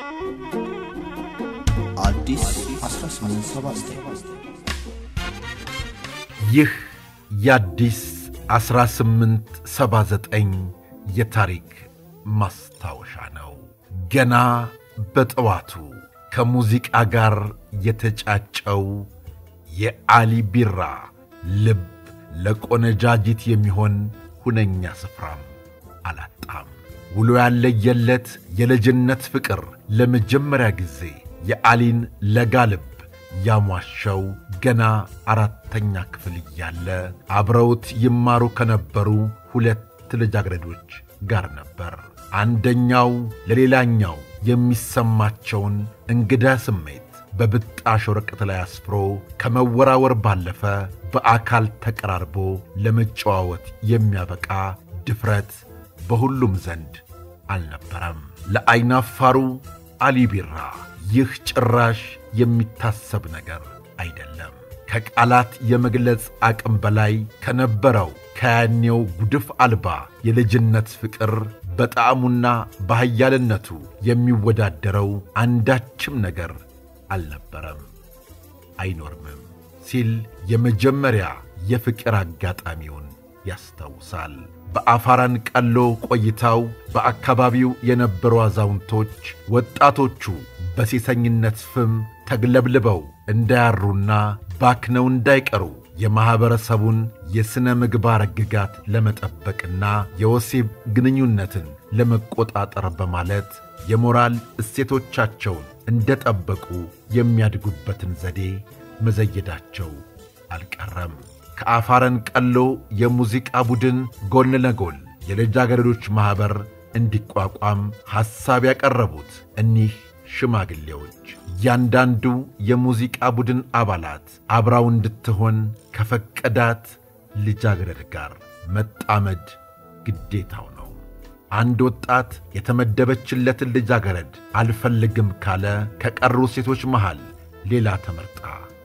አዲስ 1879 ይህ የአዲስ 1879 የታሪክ ማስታወሻ ነው። ገና በጠዋቱ ከሙዚቃ ጋር የተጫጨው የአሊ ቢራ ልብ ለቆነጃጅት የሚሆን ሁነኛ ስፍራም አላጣም። ውሎ ያለየለት የልጅነት ፍቅር ለመጀመሪያ ጊዜ የአሊን ለጋ ልብ ያሟሸው ገና አራተኛ ክፍል እያለ አብረውት ይማሩ ከነበሩ ሁለት ልጃገረዶች ጋር ነበር። አንደኛው ለሌላኛው የሚሰማቸውን እንግዳ ስሜት በብጣሽ ወረቀት ላይ አስፍሮ ከመወራወር ባለፈ በአካል ተቀራርቦ ለመጨዋወት የሚያበቃ ድፍረት በሁሉም ዘንድ አልነበረም። ለዐይናፋሩ አሊ ቢራ ይህ ጭራሽ የሚታሰብ ነገር አይደለም። ከቃላት የመግለጽ አቅም በላይ ከነበረው ከያኔው ጉድፍ አልባ የልጅነት ፍቅር በጣዕሙና በኃያልነቱ የሚወዳደረው አንዳችም ነገር አልነበረም፣ አይኖርምም ሲል የመጀመሪያ የፍቅር አጋጣሚውን ያስታውሳል። በአፋራን ቀሎ ቆይታው በአካባቢው የነበሩ አዛውንቶች ወጣቶቹ በሴሰኝነት ፍም ተግለብልበው እንዳያሩና ባክነው እንዳይቀሩ የማኅበረሰቡን የሥነ ምግባር ሕግጋት ለመጠበቅና የወሲብ ግንኙነትን ለመቆጣጠር በማለት የሞራል እሴቶቻቸውን እንደ ጠበቁ የሚያድጉበትን ዘዴ መዘየዳቸው አልቀረም። ከአፋረን ቀሎ የሙዚቃ ቡድን ጎን ለጎን የልጃገረዶች ማኅበር እንዲቋቋም ሐሳብ ያቀረቡት እኒህ ሽማግሌዎች እያንዳንዱ የሙዚቃ ቡድን አባላት አብራው እንድትሆን ከፈቀዳት ልጃገረድ ጋር መጣመድ ግዴታው ነው። አንድ ወጣት የተመደበችለትን ልጃገረድ አልፈልግም ካለ ከቀሩ ሴቶች መሃል ሌላ ተመርጣ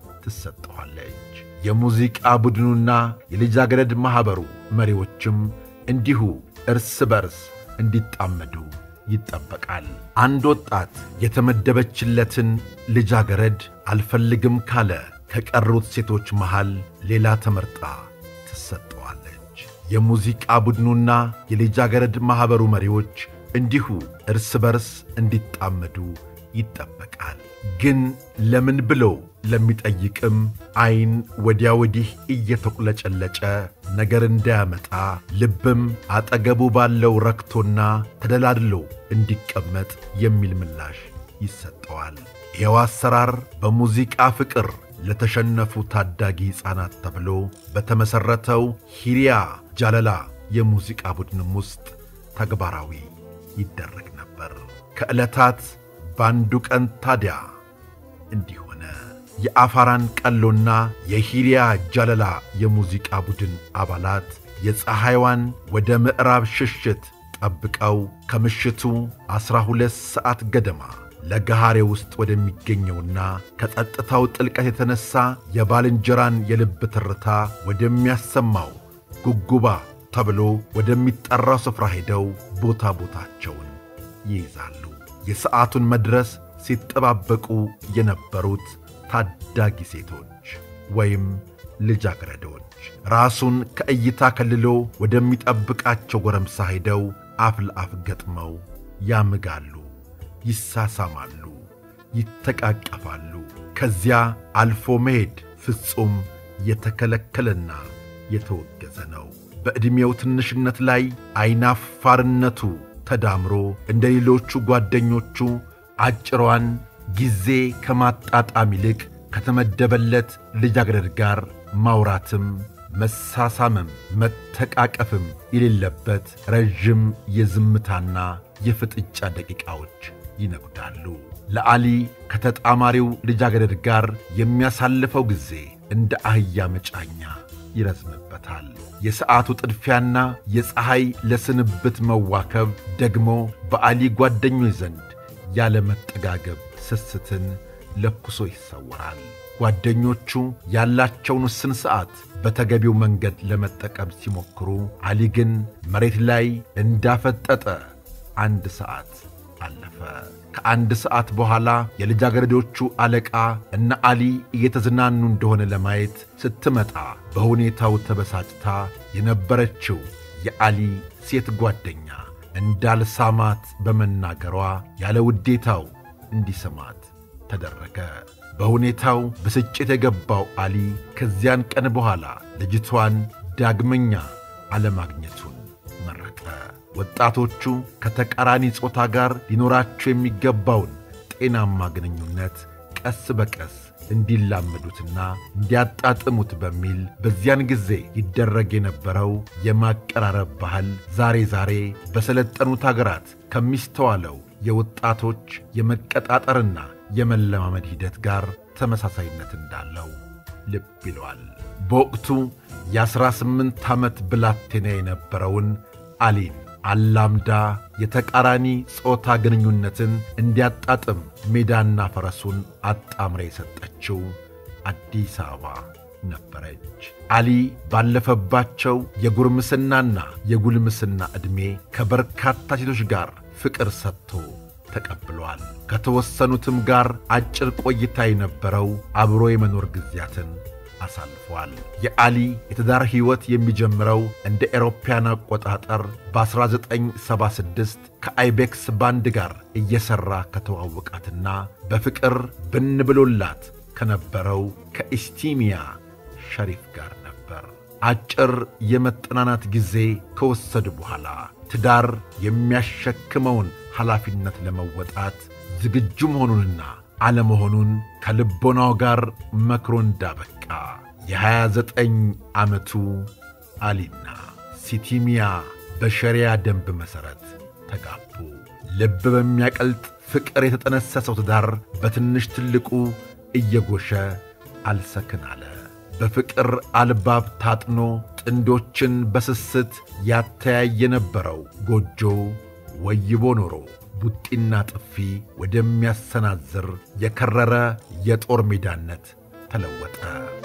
ትሰጠዋለች። የሙዚቃ ቡድኑና የልጃገረድ ማኅበሩ መሪዎችም እንዲሁ እርስ በርስ እንዲጣመዱ ይጠበቃል። አንድ ወጣት የተመደበችለትን ልጃገረድ አልፈልግም ካለ ከቀሩት ሴቶች መሃል ሌላ ተመርጣ ትሰጠዋለች። የሙዚቃ ቡድኑና የልጃገረድ ማኅበሩ መሪዎች እንዲሁ እርስ በርስ እንዲጣመዱ ይጠበቃል። ግን ለምን ብሎ ለሚጠይቅም ዐይን ወዲያ ወዲህ እየተቁለጨለጨ ነገር እንዳያመጣ ልብም አጠገቡ ባለው ረክቶና ተደላድሎ እንዲቀመጥ የሚል ምላሽ ይሰጠዋል። ይኸው አሰራር በሙዚቃ ፍቅር ለተሸነፉ ታዳጊ ሕፃናት ተብሎ በተመሠረተው ሂሪያ ጃለላ የሙዚቃ ቡድንም ውስጥ ተግባራዊ ይደረግ ነበር። ከዕለታት በአንዱ ቀን ታዲያ እንዲህ ሆነ። የአፋራን ቀሎና የሂሪያ ጃለላ የሙዚቃ ቡድን አባላት የፀሐይዋን ወደ ምዕራብ ሽሽት ጠብቀው ከምሽቱ ዐሥራ ሁለት ሰዓት ገደማ ለገሃሬ ውስጥ ወደሚገኘውና ከጸጥታው ጥልቀት የተነሣ የባልንጀራን የልብ ትርታ ወደሚያሰማው ጉጉባ ተብሎ ወደሚጠራው ስፍራ ሄደው ቦታ ቦታቸውን ይይዛሉ። የሰዓቱን መድረስ ሲጠባበቁ የነበሩት ታዳጊ ሴቶች ወይም ልጃገረዶች ራሱን ከእይታ ከልሎ ወደሚጠብቃቸው ጎረምሳ ሄደው አፍ ለአፍ ገጥመው ያምጋሉ፣ ይሳሳማሉ፣ ይተቃቀፋሉ። ከዚያ አልፎ መሄድ ፍጹም የተከለከለና የተወገዘ ነው። በዕድሜው ትንሽነት ላይ ዐይናፋርነቱ ተዳምሮ እንደ ሌሎቹ ጓደኞቹ አጭሯን ጊዜ ከማጣጣም ይልቅ ከተመደበለት ልጃገረድ ጋር ማውራትም መሳሳምም መተቃቀፍም የሌለበት ረዥም የዝምታና የፍጥጫ ደቂቃዎች ይነጉዳሉ። ለአሊ ከተጣማሪው ልጃገረድ ጋር የሚያሳልፈው ጊዜ እንደ አህያ መጫኛ ይረዝምበታል። የሰዓቱ ጥድፊያና የፀሐይ ለስንብት መዋከብ ደግሞ በአሊ ጓደኞች ዘንድ ያለ መጠጋገብ ስስትን ለኩሶ ይሰወራል። ጓደኞቹ ያላቸውን ውስን ሰዓት በተገቢው መንገድ ለመጠቀም ሲሞክሩ፣ አሊ ግን መሬት ላይ እንዳፈጠጠ አንድ ሰዓት አለፈ። ከአንድ ሰዓት በኋላ የልጃገረዶቹ አለቃ እነ አሊ እየተዝናኑ እንደሆነ ለማየት ስትመጣ በሁኔታው ተበሳጭታ የነበረችው የአሊ ሴት ጓደኛ እንዳልሳማት በመናገሯ ያለ ውዴታው እንዲሰማት ተደረገ። በሁኔታው ብስጭት የገባው አሊ ከዚያን ቀን በኋላ ልጅቷን ዳግመኛ አለማግኘቱን መረጠ። ወጣቶቹ ከተቃራኒ ጾታ ጋር ሊኖራቸው የሚገባውን ጤናማ ግንኙነት ቀስ በቀስ እንዲላመዱትና እንዲያጣጥሙት በሚል በዚያን ጊዜ ይደረግ የነበረው የማቀራረብ ባህል ዛሬ ዛሬ በሰለጠኑት አገራት ከሚስተዋለው የወጣቶች የመቀጣጠርና የመለማመድ ሂደት ጋር ተመሳሳይነት እንዳለው ልብ ይለዋል። በወቅቱ የዐሥራ ስምንት ዓመት ብላቴና የነበረውን አሊን አላምዳ የተቃራኒ ጾታ ግንኙነትን እንዲያጣጥም ሜዳና ፈረሱን አጣምራ የሰጠችው አዲስ አበባ ነበረች። አሊ ባለፈባቸው የጉርምስናና የጉልምስና ዕድሜ ከበርካታ ሴቶች ጋር ፍቅር ሰጥቶ ተቀብሏል። ከተወሰኑትም ጋር አጭር ቆይታ የነበረው አብሮ የመኖር ጊዜያትን አሳልፏል። የአሊ የትዳር ሕይወት የሚጀምረው እንደ ኤሮፓያን አቆጣጠር በ1976 ከአይቤክስ ባንድ ጋር እየሠራ ከተዋወቃትና በፍቅር ብን ብሎላት ከነበረው ከኢስቲሚያ ሸሪፍ ጋር ነበር። አጭር የመጠናናት ጊዜ ከወሰዱ በኋላ ትዳር የሚያሸክመውን ኃላፊነት ለመወጣት ዝግጁ መሆኑንና አለመሆኑን ከልቦናው ጋር መክሮ እንዳበቃ የ29 ዓመቱ አሊና ሲቲሚያ በሸሪያ ደንብ መሠረት ተጋቡ። ልብ በሚያቀልጥ ፍቅር የተጠነሰሰው ትዳር በትንሽ ትልቁ እየጎሸ አልሰክን አለ። በፍቅር አልባብ ታጥኖ ጥንዶችን በስስት ያተያይ የነበረው ጎጆ ወይቦ ኖሮ ቡጢና ጥፊ ወደሚያሰናዝር የከረረ የጦር ሜዳነት ተለወጠ።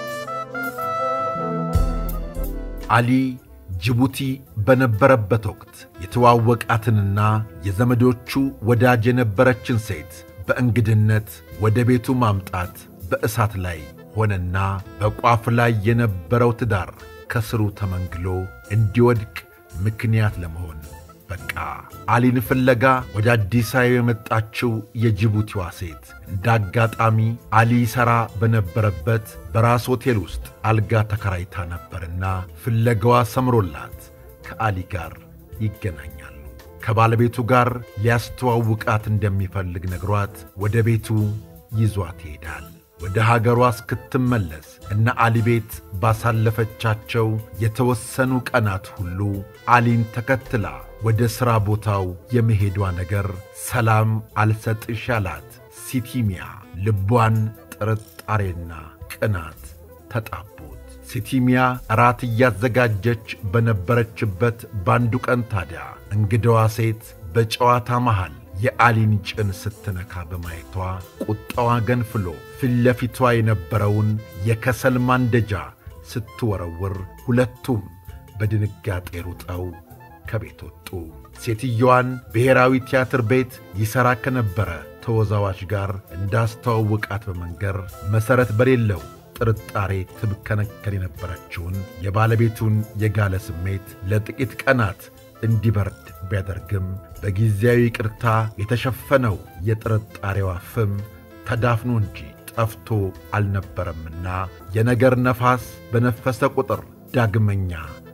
አሊ ጅቡቲ በነበረበት ወቅት የተዋወቃትንና የዘመዶቹ ወዳጅ የነበረችን ሴት በእንግድነት ወደ ቤቱ ማምጣት በእሳት ላይ ሆነና በቋፍ ላይ የነበረው ትዳር ከስሩ ተመንግሎ እንዲወድቅ ምክንያት ለመሆን በቃ። አሊን ፍለጋ ወደ አዲስ አበባ የመጣችው የጅቡቲዋ ሴት እንደ አጋጣሚ አሊ ሠራ በነበረበት በራስ ሆቴል ውስጥ አልጋ ተከራይታ ነበርና ፍለጋዋ ሰምሮላት ከአሊ ጋር ይገናኛሉ። ከባለቤቱ ጋር ሊያስተዋውቃት እንደሚፈልግ ነግሯት ወደ ቤቱ ይዟት ይሄዳል። ወደ ሀገሯ እስክትመለስ እነ አሊ ቤት ባሳለፈቻቸው የተወሰኑ ቀናት ሁሉ አሊን ተከትላ ወደ ሥራ ቦታው የመሄዷ ነገር ሰላም አልሰጥሽ ያላት ሲቲሚያ ልቧን ጥርጣሬና ቅናት ተጣቡት። ሲቲሚያ እራት እያዘጋጀች በነበረችበት ባንዱ ቀን ታዲያ እንግዳዋ ሴት በጨዋታ መሃል የአሊን ጭን ስትነካ በማየቷ ቁጣዋ ገንፍሎ ፊት ለፊቷ የነበረውን የከሰል ማንደጃ ስትወረውር ሁለቱም በድንጋጤ ሩጠው ከቤት ወጡ። ሴትየዋን ብሔራዊ ቲያትር ቤት ይሠራ ከነበረ ተወዛዋዥ ጋር እንዳስተዋውቃት በመንገር መሠረት በሌለው ጥርጣሬ ትብከነከን የነበረችውን የባለቤቱን የጋለ ስሜት ለጥቂት ቀናት እንዲበርድ ቢያደርግም በጊዜያዊ ቅርታ የተሸፈነው የጥርጣሬዋ ፍም ተዳፍኖ እንጂ ጠፍቶ አልነበረምና የነገር ነፋስ በነፈሰ ቁጥር ዳግመኛ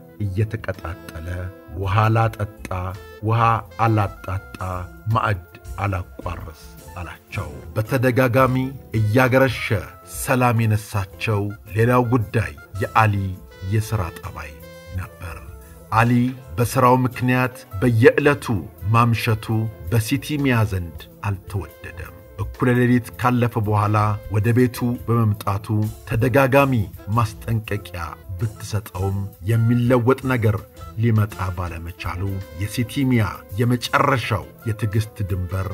እየተቀጣጠለ ውሃ ላጠጣ ውሃ አላጣጣ ማዕድ አላቋርስ አላቸው። በተደጋጋሚ እያገረሸ ሰላም የነሳቸው ሌላው ጉዳይ የአሊ የሥራ ጠባይ ነበር። አሊ በሥራው ምክንያት በየዕለቱ ማምሸቱ በሲቲሚያ ዘንድ አልተወደደም። እኩለ ሌሊት ካለፈ በኋላ ወደ ቤቱ በመምጣቱ ተደጋጋሚ ማስጠንቀቂያ ብትሰጠውም የሚለወጥ ነገር ሊመጣ ባለመቻሉ የሲቲሚያ የመጨረሻው የትዕግሥት ድንበር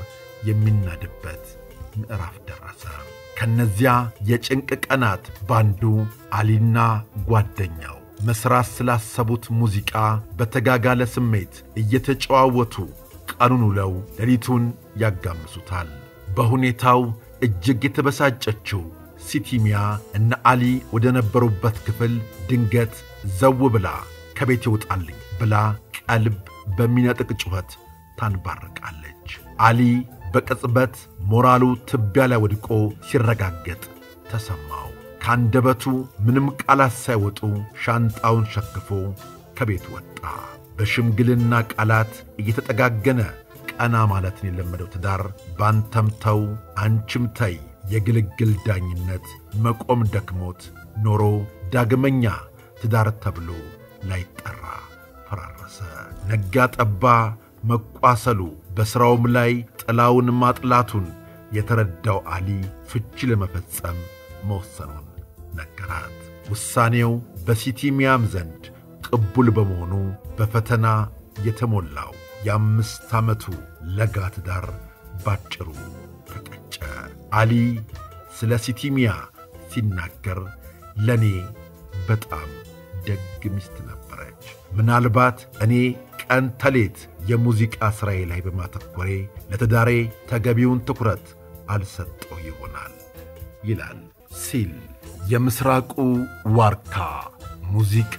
የሚናድበት ምዕራፍ ደረሰ። ከነዚያ የጭንቅ ቀናት ባንዱ አሊና ጓደኛው መሥራት ስላሰቡት ሙዚቃ በተጋጋለ ስሜት እየተጨዋወቱ ቀኑን ውለው ሌሊቱን ያጋምሱታል። በሁኔታው እጅግ የተበሳጨችው ሲቲሚያ እነ አሊ ወደ ነበሩበት ክፍል ድንገት ዘው ብላ ከቤት ይውጣልኝ ብላ ቀልብ በሚነጥቅ ጩኸት ታንባርቃለች። አሊ በቅጽበት ሞራሉ ትቢያ ላይ ወድቆ ሲረጋገጥ ተሰማው። ከአንደበቱ ምንም ቃላት ሳይወጡ ሻንጣውን ሸክፎ ከቤት ወጣ። በሽምግልና ቃላት እየተጠጋገነ ቀና ማለትን የለመደው ትዳር ባንተም ተው አንቺም ተይ የግልግል ዳኝነት መቆም ደክሞት ኖሮ ዳግመኛ ትዳር ተብሎ ላይጠራ ፈራረሰ። ነጋ ጠባ መቋሰሉ በሥራውም ላይ ጥላውን ማጥላቱን የተረዳው አሊ ፍቺ ለመፈጸም መወሰኑን ነገራት። ውሳኔው በሲቲሚያም ዘንድ ቅቡል በመሆኑ በፈተና የተሞላው የአምስት ዓመቱ ለጋ ትዳር ባጭሩ ተቀጨ። አሊ ስለ ሲቲሚያ ሲናገር ለእኔ በጣም ደግ ሚስት ነበረች። ምናልባት እኔ ቀን ተሌት የሙዚቃ ሥራዬ ላይ በማተኮሬ ለትዳሬ ተገቢውን ትኩረት አልሰጠው ይሆናል ይላል ሲል የምሥራቁ ዋርካ ሙዚቃ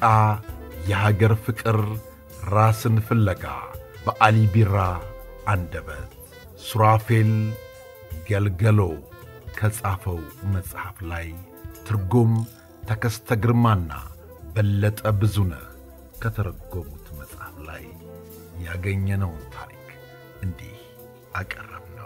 የሀገር ፍቅር ራስን ፍለጋ በአሊ ቢራ አንደበት ሱራፌል ገልገሎ ከጻፈው መጽሐፍ ላይ ትርጉም ተከስተ ግርማና በለጠ ብዙነህ ከተረጎሙት መጽሐፍ ላይ ያገኘነውን ታሪክ እንዲህ አቀረብ ነው።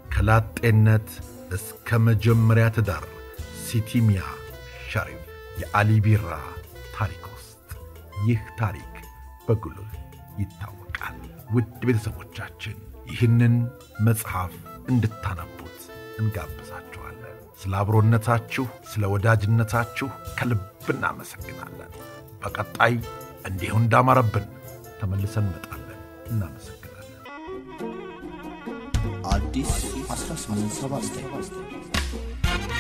ከላጤነት እስከ መጀመሪያ ትዳር ሲቲሚያ ሸሪፍ የአሊ ቢራ ታሪክ ውስጥ ይህ ታሪክ በጉልህ ይታወቃል። ውድ ቤተሰቦቻችን ይህንን መጽሐፍ እንድታነቡት እንጋብዛችኋለን። ስለ አብሮነታችሁ፣ ስለ ወዳጅነታችሁ ከልብ እናመሰግናለን። በቀጣይ እንዲሁ እንዳማረብን ተመልሰን እንመጣለን። እናመሰግናለን። አዲስ 1879